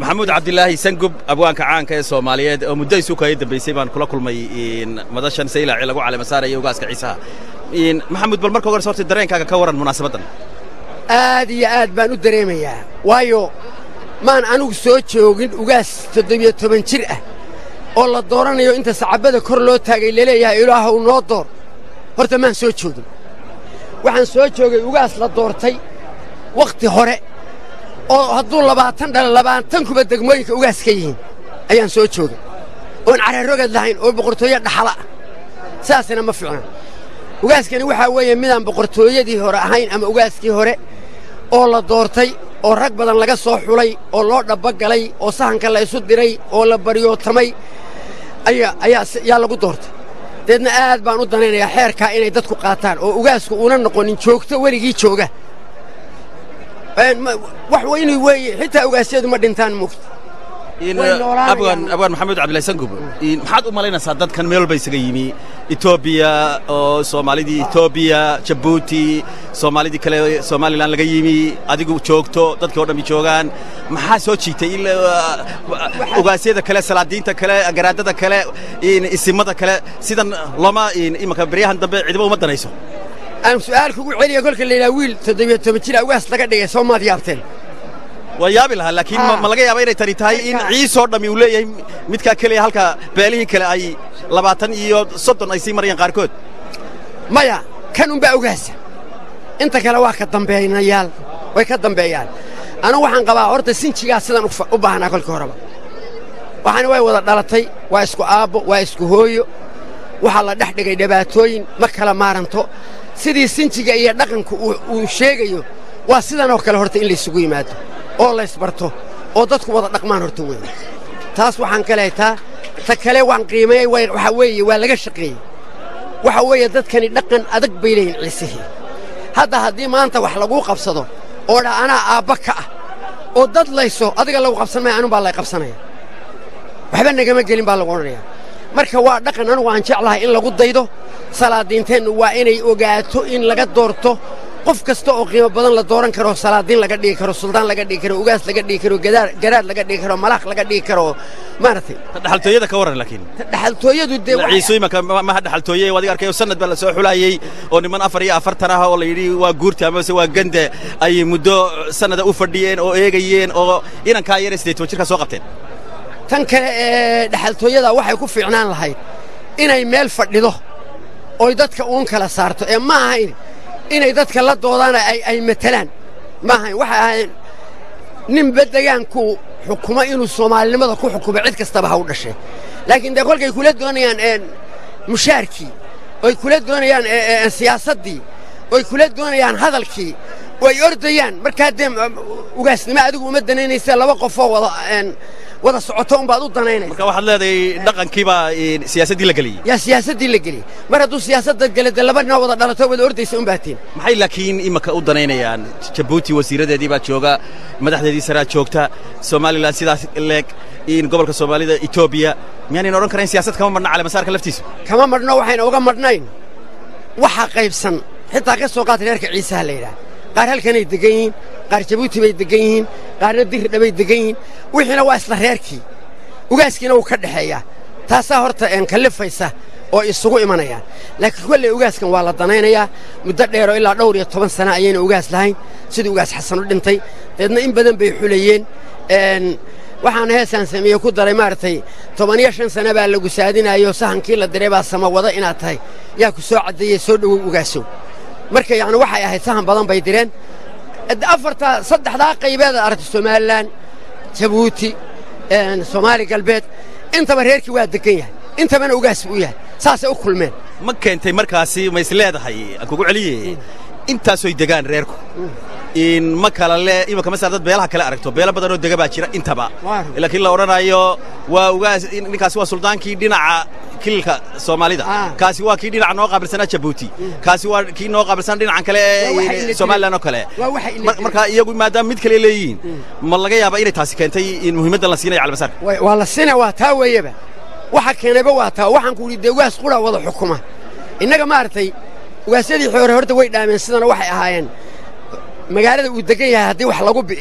maxamuud cabdilaahi sangub abwaanka caanka ee soomaaliyeed oo muddo isu kaya dambaysay baan kula kulmay madashan saylaaci lagu calema saaraya ugaaska ciisaha maxamuud bal marka hores horta dareenkaaga ka warran munaasabaddan aad iyo aad baan u dareemayaa waayo maan anugu soo joogin ugaas toddobiyo toban jir ah oo la dooranayo inta sacabbada kor loo taagay laleeyahay ilaahow noo door horta maan soo joogin waxaan soo joogay ugaas la doortay wakhti hore oo hadduu labaatan dhalo labaatan kuba degmooyinka ugaas ka yihiin ayaan soo joogay oon cararogad lahayn oo boqortooyo dhaxala ah saasina ma fiicna ugaaskani waxaa weeye midaan boqortooyadii hore ahayn ama ugaaskii hore oo la doortay oo rag badan laga soo xulay oo loo dhabbagalay oo sahanka la isu diray oo la baryootamay ayaa lagu doortay deedna aad baan u danaynayaa xeerkaa inay dadku qaataan oo ugaasku uuna noqonin joogto weligii jooga wax weynu weeye xitaa ugaasyadu ma dhintaan mugta abwaan maxamuud cabdillahi sangub maxaad u malaynaysaa dadkan meel walba isaga yimi etoobiya oo soomaalidii etoobiya jabuuti soomaalidii kale somalilan laga yimi adigu joogto dadkii o dhammi joogaan maxaa soo jiitay ogaasyada kale salaadiinta kale garaadada kale isimada kale sidan looma imanka beryahan dambe cidiba uma danayso aan su'aal kugu celiya kolka layidhaha wiil toddobiyo toban jira ugaas laga dhigay soo maad yaabteen waa yaabi lahaa laakiin ma laga yaaba inay tani tahay in ciisoo dhammi uu leeyahay midkaa keliya halka beelihii kale ay labaatan iyo soddon ay sii marayaan qaarkood maya kan unbaa ugaasa inta kale waa ka dambeeynayaal way ka dambeeyaan anugu waxaan qabaa horta sinjigaa sidan u baahnaa kolkii horeba waxaana way wada dhalatay waa isku aabbo waa isku hooyo waxaa la dhex dhigay dhibaatooyin ma kala maaranto sidii sinjiga iyo dhaqanku uu sheegayo waa sidanoo kale horta in laysugu yimaado oo laysbarto oo dadku wada dhaqmaan horta weeye taas waxaan ka leetaa ta kale waan qiimeeyey waxaa weeye waa laga shaqeeyey waxa weeye dadkani dhaqan adag bay leeyihin ciisihii hadda haddii maanta wax laguu qabsado oo dha anaa aabba ka ah oo dad layso adiga lagu qabsan maya anun baa lay qabsanaya waxba nagama gelin baa lagu odhanayaa marka waa dhaqan anugu aan jeclahay in lagu daydo salaadiinteennu waa inay ogaato in laga doorto qof kasta oo qiimo badan la dooran karo salaadiin laga dhigi karo suldaan laga dhigi karo ugaas laga dhigi karo garaad laga dhigi karo malaaq laga dhigi karo maaragtay dhaxaltooyada ka warran laakiin dhaxaltooyadu dee ciiso imanka maha dhaxaltooye adiga arkayo sanad baa la soo xulayey oo niman afar iyo afartan ah oo la yidhi waa guurta amase waa gande ay muddo sanada u fadhiyeen oo eegayeen oo inankaa yar siddeed toban jirkaa soo qabteen tan kale ee dhaxaltooyada waxay ku fiicnaan lahayd inay meel fadhido oy dadka uun kala saarto ee ma ahayn inay dadka la doodaana ay matelaan ma ahayn waxay ahayn ninba degaanku xukumo inuu soomaalinimada ku xukumo cid kastaba ha u dhashay laakiin dee kolkay kula doonayaan mushaarkii oy kula doonayaan siyaasaddii oy kula doonayaan hadalkii oy ordayaan markaa dee ugaasnimo adigu uma danaynaysa laba qofoo wada wada socoto unbaad u danaynaysa marka waxaad leedahay dhaqankiibaa siyaasaddii la geliyey yaa siyaasaddii la geliyey mar hadduu siyaasadda gele dee laba ninoo wada dhalato wada ordaysa un baatiin maxay laakiin imanka u danaynayaan jabuuti wasiiradeedii baa jooga madaxdeedii saraa joogta somalilan sidaas leeg in gobolka soomaalida etoobiya miyaanan odhan karayn siyaasad kama marna calemasaarka laftiisa kama madhno waxayna uga madhnayn waxa qaybsan xitaa ka soo qaata reerka ciisaha la yidhaah qaar halkanay degan yihiin qaar jabuuti bay degan yihiin qaarna diridhabay degan yihiin wixiina waa isla reerkii ugaaskiina wuu ka dhexeeyaa taasaa horta een kallifaysa oo isugu imanayaan laakiin kolley ugaaskan waa la danaynayaa muddo dheeroo ilaa dhowr iyo toban sana ayayna ugaas lahayn sidii ugaas xasan u dhintay deedna in badan bay xulayeen waxaana heesaan sameeye ku daray maaragtay tobaniyo shan sana baa lagu saadinayo sahankii la diray baa samawada inaad tahay yaa ku soo caddeeyey soo dhowow ugaasow marka yacni waxay ahayd sahan badan bay direen afartaa saddexdaa qaybeeda aragtay somalilan jabuuti soomaali galbeed intaba reerkii waa degan yahay intabana ugaas buu u yahay saasay u kulmeen ma keentay markaasi ma is leedahay aan kugu celiye intaasoy degaan reerku in ma kala le imanka masala dad beelaha kale aragto beelo badanoo dega baa jira intaba laakiin la odhanayo waa ugaas ninkaasi waa suldaankii dhinaca kililka soomaalida kaasi waa kii dhinaca noo qaabilsanaa jabuuti kaasi waa kii noo qaabilsanaa dhinacan kale ee somalilan oo kale marka iyagu maadaama mid kale leeyihiin ma laga yaaba inay taasi keentay in muhiimaddan la siinayo calmasaarka waa la siina waa taa weeyaba waxa keenayba waa taa waxaan ku idhi dee ugaas qura wada xukuma innaga maaragtay ugaasyadii hore horta way dhaameen sidana waxay ahaayeen magaalada uu degan yahay haddii wax lagu bi'iyo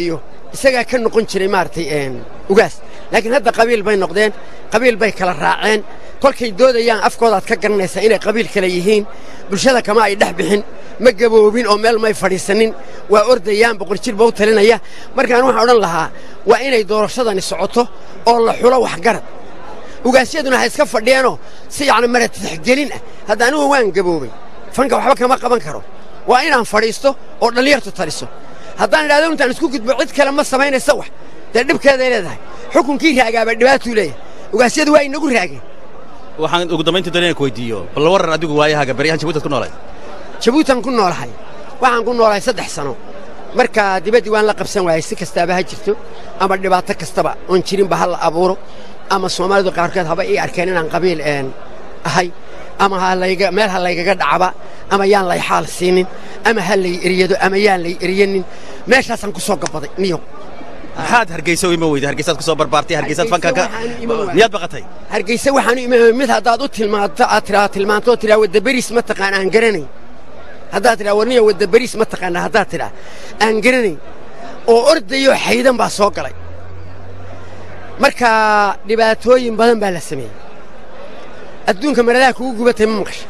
isagaa ka noqon jiray maaragtay ugaas laakiin hadda qabiil bay noqdeen qabiil bay kala raaceen kolkay doodayaan afkoodaad ka garanaysaa inay qabiil kale yihiin bulshada kama ay dhex bixin ma gaboobin oo meel may fadhiisanin waa ordayaan boqol jir ba u talinaya markaan waxaan odhan lahaa waa inay doorashadani socoto oo la xulo waxgarad ugaasyaduna ha iska fadhiyeenoo si yacni maratixgelin ah hadda anigu waan gaboobay fanka waxba kama qaban karo waa inaan fadhiisto oo dhallinyartu taliso haddaan idhahdo intaan isku gudbo cid kale ma samaynaysa wax dee dhibkeeday leedahay xukunkii raagaaba dhibaatuu leeyahay ugaasyadu waa inagu raageen waxaan ugu dambayntii doonaya ku weydiiyo bal warran adigu waayahaaga baryahan jabuutaad ku noolayd jabuutan ku noolahay waxaan ku noolahay saddex sano marka dibaddii waan la qabsan waayey si kastaaba ha jirto ama dhibaato kastaba oon jirinba ha la abuuro ama soomaalidu qaarkood haba ii arkeen inaan qabiil ahay ama meel ha laygaga dhacba ama yaan lay xaal siinin ama ha lay eryado ama yaan lay eryanin meeshaasaan ku soo gabaday niyo maxaad hargeysa u ima weyday hargeysaad ku soo barbaartay hargeysaad fanka ka miyaad baqatay hargeysa waxaanu imaamay mid haddaad u tilmaanto aad tiraa tilmaanto oo tiraa wadda beriis ma taqaan aan garanayn haddaad tidhaa warniya wadda beriis ma taqaana haddaad tidhaa aan garanayn oo ordayoo xaydan baa soo galay marka dhibaatooyin badan baa la sameeyey adduunka maradaha kugu gubatay ma maqasha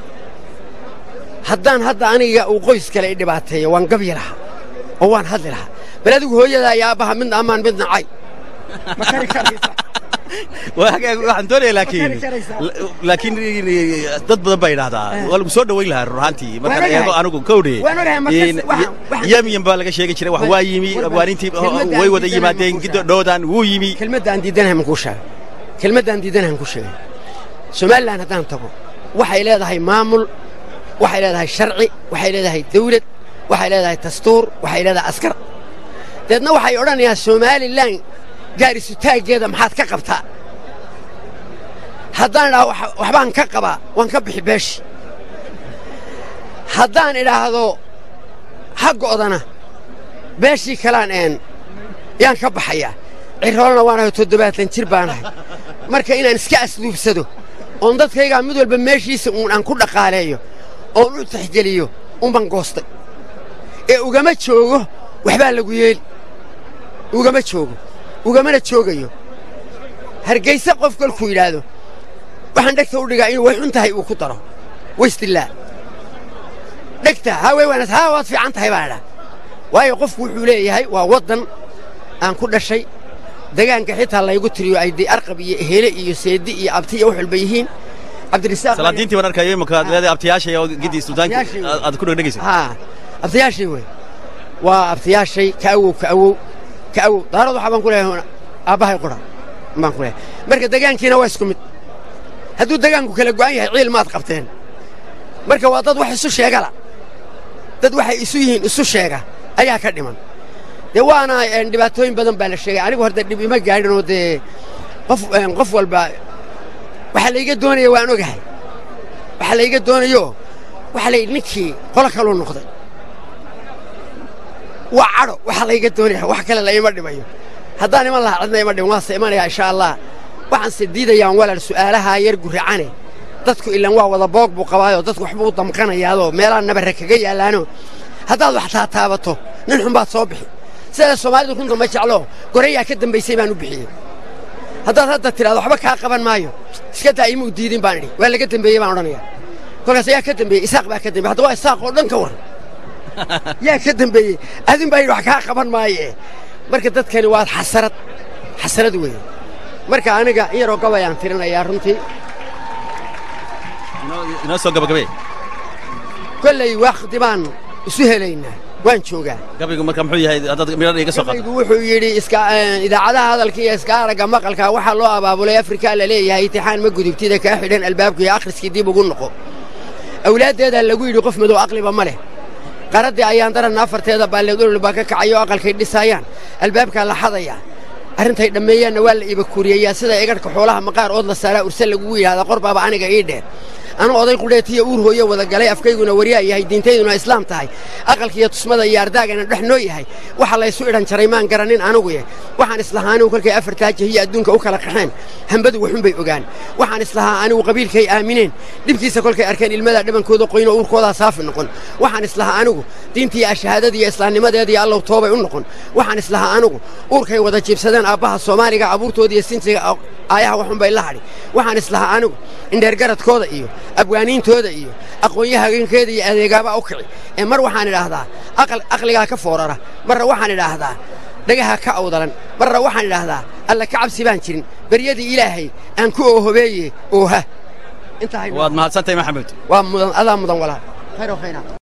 haddaan hadda aniga uu qoys kale i dhibaateeyo waan gabyi lahaa oo waan hadli lahaa bal adigu hooyadaa iyo aabbaha midna ammaan midna cay ma kari karaysa waxaan doonaya laakiin laakiin dad badan baa yidhaahdaa waa lagu soo dhowayn lahaa rur ahaantii markaan eego anigu kowdhe yamyan baa laga sheegi jiray wax waa yimi abwaanintii way wada yimaadeen giddo dhowdan wuu yimi kelmaddaan diidanahay man kuu sheegay kelmaddaan diidanahay man kuu sheegay somalilan haddaan tago waxay leedahay maamul waxay leedahay sharci waxay leedahay dawlad waxay leedahay dastuur waxay leedahay askar deedna waxay odhanayaa somalilan gaarisutaaggeeda maxaad ka qabtaa haddaan idhaahdo waxbaan ka qabaa waan ka bixi beeshi haddaan idhaahdo ha go'dana beeshii kalaan een yaan ka baxayaa ciroolna waanahay toddobaatan jir baanahay marka inaan iska asluubsado oon dadkaygaa mid walba meeshiisa uun aan ku dhaqaaleeyo oon u taxgeliyo unban goostay ee ugama joogo waxbaa lagu yeeli ugama joogo ugamana joogayo hargayse qof kolkuu yidhaahdo waxaan dhegta u dhigaa inuu way xun tahay uu ku daro waystillaa dhegta haa way wanaas haa waad fiican tahay baan idhaa waayo qofku wuxuu leeyahay waa waddan aan ku dhashay degaanka xitaa laygu tiriyo ay dee arqab iyo ehele iyo seedi iyo abti iyo wax walba yihiin cabdirisaaq salaadiintii baan arkayo imaka leedahay abtiyaashay oo gidii sultaanka aad ku dhegdhegaysa haa abtiyaashay wey waa abtiyaashay ka awow ka awow ka awow daarad waxaa baan ku leeyahay aabbahay qura baan ku leeyahay marka degaankiina waa isku mid hadduu degaanku kala go'an yahay ciil maad qabteen marka waa dad wax isu sheegala dad waxay isu yihiin isu sheega ayaa ka dhiman dee waana dhibaatooyin badan baa la sheegay anigu horta dhib ima gaadhin oo dee qof qof walba waxaa layga doonaya waan ogahay waxaa layga doonayo waxaa layidhi ninkii qolo kaluu noqday waa cadho waxaa layga doonaya wax kale la ima dhimayo haddaan iman lahaa cidna ima dhiman waanse imanayaa insha allah waxaanse diidayaan walaal su'aalahaa yar gurracane dadku ilaan waa wada boog buu qabaayoo dadku waxbuu damqanayaadoo meelaha nabarre kaga yaallaano haddaad wax taataabato nin xun baad soo bixi sidaa soomaalidu runta ma jeclo gorayaa ka dambaysay baan u bixiyey haddaad hadda tidhahdo waxba kaa qaban maayo iska daa imuu diidin baan idhi waa laga dembeeyey baan odhanayaa kolkaas ayaa ka dembeeyey isaaq baa ka dembeye hadda waa isaaq oo dhan ka war yaa ka dembeeyey adin baa yidhi wax kaa qaban maaye marka dadkani waa xasarad xasarad weeye marka aniga in yaroo gabayaan tirinayaa runtii inoo soo gabagabee kolley wakhti baan isu helaynaa waan joogaa gabaygu marka muxuu yahay haddaad midhadha iga soo qaado gabaygu wuxuu yidhi iska idaacadaha hadalka iyo iska aragga maqalka waxaa loo abaabulay afrika la leeyahay itixaan ma gudubtida kaa xidhan albaabku iyo akhriskii dib ugu noqo awlaaddeedaa lagu yidhi qof madow aqliba ma leh qaraddii ayaan daranna afarteeda baalleed olol baa ka kacay oo aqalkay dhisaayaan albaabkaa la xadayaa arrintay dhammeeyaanna waa la iiba kuriyayaa sida egadhka xoolaha maqaar ood la saaraa urse lagugu yidhahdaa qor baaba aniga ii dheer anu oday qudheetiya uur hooyo wada galay afkayguna waryaa yahay diintayduna islaam tahay aqalkiiyo tusmada iyo ardaagana dhex noo yahay waxa laysu idhan jaray maan garanin anugu yah waxaan islahaa anigu kolkay afartaa jahiya adduunka u kala qaxeen hambadu waxunbay ogaan waxaan islahaa anigu qabiilkay aamineen dhibkiisa kolkay arkeen ilmadaa dhibankooda qoyno uurkoodaa saafi noqon waxaan islahaa anigu diintii ashahaadadiiyo islaamnimadeediiyo allow toobay u noqon waxaan islahaa anigu uurkay wada jiibsadeen aabbaha soomaaliga abuurtoodiiyo sinjiga aayaha waxunbay la hadhi waxaan islahaa anigu indheergaradkooda iyo abwaaniintooda iyo aqoonyahagankeeda iyo adeegaabaa u kici ee mar waxaan idhaahdaa aqligaa ka foorara marra waxaan idhaahdaa dhagaha ka awdalan marra waxaan idhaahdaa alla ka cabsi baan jirin beryadii ilaahay aan ku oohobeeye ooha waad mahadsantahay maxamed waa mudan adaa mudan walaal khayr khayraat